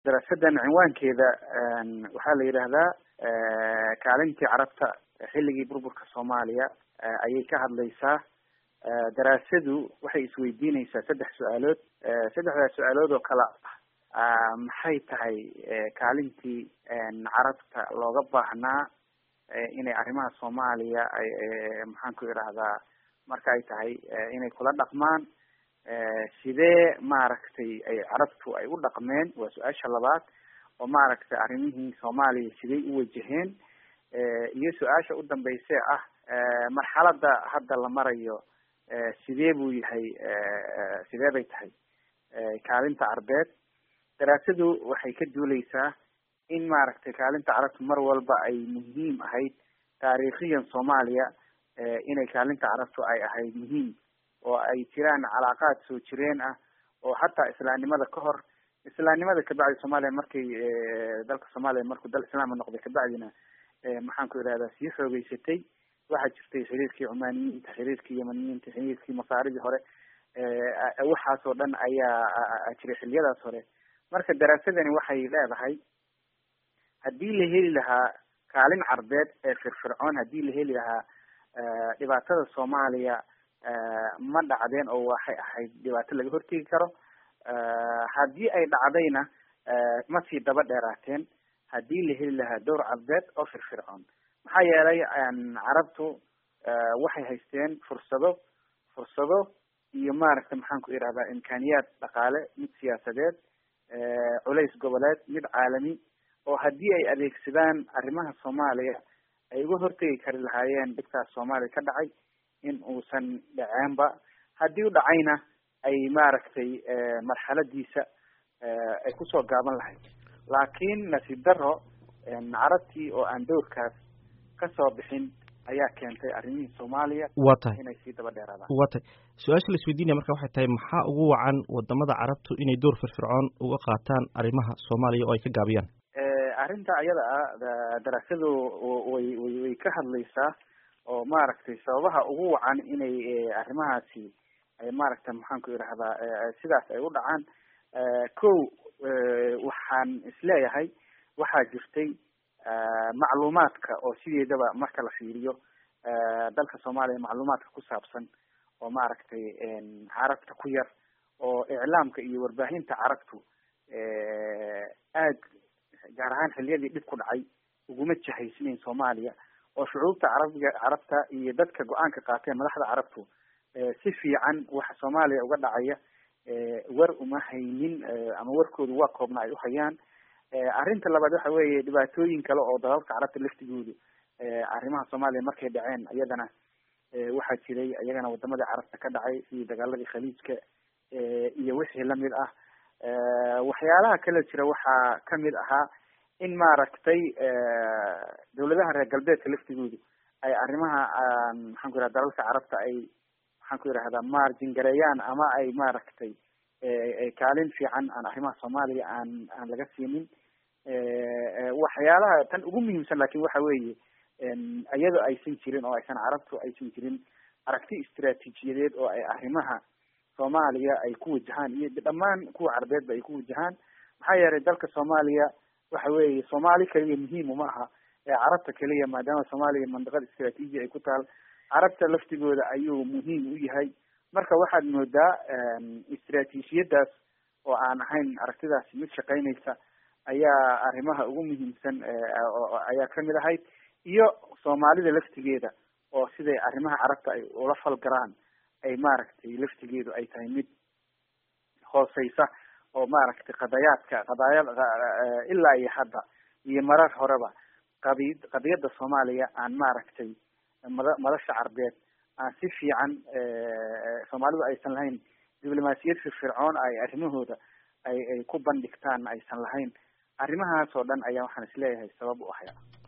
daraasadan cinwaankeeda waxaa la yidhaahdaa kaalintii carabta xilligii burburka soomaaliya ayay ka hadlaysaa daraasadu waxay isweydiineysaa saddex su-aalood saddexdaas su-aalood oo kale ah maxay tahay kaalintii carabta looga baahnaa inay arrimaha soomaaliya ay maxaan ku idhahdaa marka ay tahay inay kula dhaqmaan sidee maaragtay ay carabtu ay u dhaqmeen waa su-aasha labaad oo maaragtay arrimihii soomaaliya siday u wajaheen iyo su-aasha u dambeyse ah marxalada hadda la marayo sidee buu yahay sidee bay tahay kaalinta carbeed daraasadu waxay ka duuleysaa in maaragtay kaalinta carabtu mar walba ay muhiim ahayd taariikhiyan soomaaliya inay kaalinta carabtu ay ahayd muhiim oo ay jiraan calaaqaad soo jireen ah oo hataa islaamnimada ka hor islaamnimada kabacdi soomaaliya markay dalka soomaaliya markuu dal islaama noqday kabacdina maxaan ku idhahdaa sii xoogeysatay waxaa jirtay xiriirkii cumaaniyiinta xiriirkii yamaniyiinta xiriirkii masaaridii hore waxaas oo dhan ayaa jiray xiliyadaas hore marka daraasadani waxay leedahay haddii la heli lahaa kaalin carbeed ee firfircoon haddii la heli lahaa dhibaatada soomaaliya ma dhacdeen oo waxay ahayd dhibaato laga hortegi karo haddii ay dhacdayna ma sii daba dheeraateen haddii la heli lahaa dowr carbeed oo firfircoon maxaa yeelay carabtu waxay haysteen fursado fursado iyo maaragta maxaan ku idhahdaa imkaaniyaad dhaqaale mid siyaasadeed culays goboleed mid caalami oo haddii ay adeegsadaan arrimaha soomaaliya ay uga hortegi kari lahaayeen dhibkaas soomaaliya ka dhacay in uusan dhaceenba haddii u dhacayna ay maaragtay marxaladiisa ay kusoo gaaban lahayd laakiin nasiib daro carabtii oo aan dowrkaas kasoo bixin ayaa keentay arrimihii soomaaliya waa tahay inay sii daba dheeraadaan waa tahay su-aasha la isweydiinaya marka waxay tahay maxaa ugu wacan wadamada carabtu inay door firfircoon uga qaataan arrimaha soomaaliya oo ay ka gaabiyaan arrinta ayada ah daraasadu way way way ka hadlaysaa oo maaragtay sababaha ugu wacan inay arrimahaasi ay maaragtay maxaan ku idhahdaa sidaas ay u dhacaan ko waxaan isleeyahay waxaa jirtay macluumaadka oo sideedaba marka la fiiriyo dalka soomaaliya macluumaadka ku saabsan oo maaragtay carabta ku yar oo iclaamka iyo warbaahinta carabtu aad gaar ahaan xiliyadii dhib ku dhacay uguma jahaysnayn soomaaliya oo shucuubta carabiga carabta iyo dadka go-aanka qaateen madaxda carabtu si fiican waxa soomaaliya uga dhacaya war uma haynin ama warkoodu waa koobna ay uhayaan arrinta labaad waxa weeye dhibaatooyin kale oo dalalka carabta laftigoodu arrimaha soomaaliya markay dhaceen iyadana waxaa jiray iyagana wadamadii carabta ka dhacay sidii dagaaladii khaliijka iyo wixii lamid ah waxyaalaha kale jira waxaa kamid ahaa in maaragtay dawladaha reer galbeedka laftigoodu ay arrimaha maxaan ku yidhahda dalalka carabta ay maxaan ku yidhahdaa margin gareeyaan ama ay maaragtay kaalin fiican aan arrimaha soomaaliya aan aan laga siinin waxyaalaha tan ugu muhiimsan lakin waxa weeye iyadoo aysan jirin oo aysan carabtu aysan jirin aragti istraatiijiyadeed oo ay arrimaha soomaaliya ay ku wajahaan iyo dhammaan kuwa carbeedba ay ku wajahaan maxaa yeelay dalka soomaaliya waxa weeye soomaali keliya muhiim uma aha ee carabta keliya maadaama soomaaliya mandiqada istraatiiji ay ku taal carabta laftigooda ayuu muhiim u yahay marka waxaad moodaa istraatiijiyadaas oo aan ahayn aragtidaasi mid shaqeynaysa ayaa arrimaha ugu muhiimsan ayaa kamid ahayd iyo soomaalida laftigeeda oo siday arrimaha carabta ay ula falgaraan ay maaragtay laftigeedu ay tahay mid hooseysa oo maaragtay qadayaadka qadaayad ilaa iyo hadda iyo marar horeba qadi qadiyadda soomaaliya aan maaragtay mada madasha carbeed aan si fiican soomaalidu aysan lahayn diblomaasiyad firfircoon ay arrimahooda ay ay ku bandhigtaan aysan lahayn arrimahaas oo dhan ayaa waxaan isleeyahay sabab u ahaya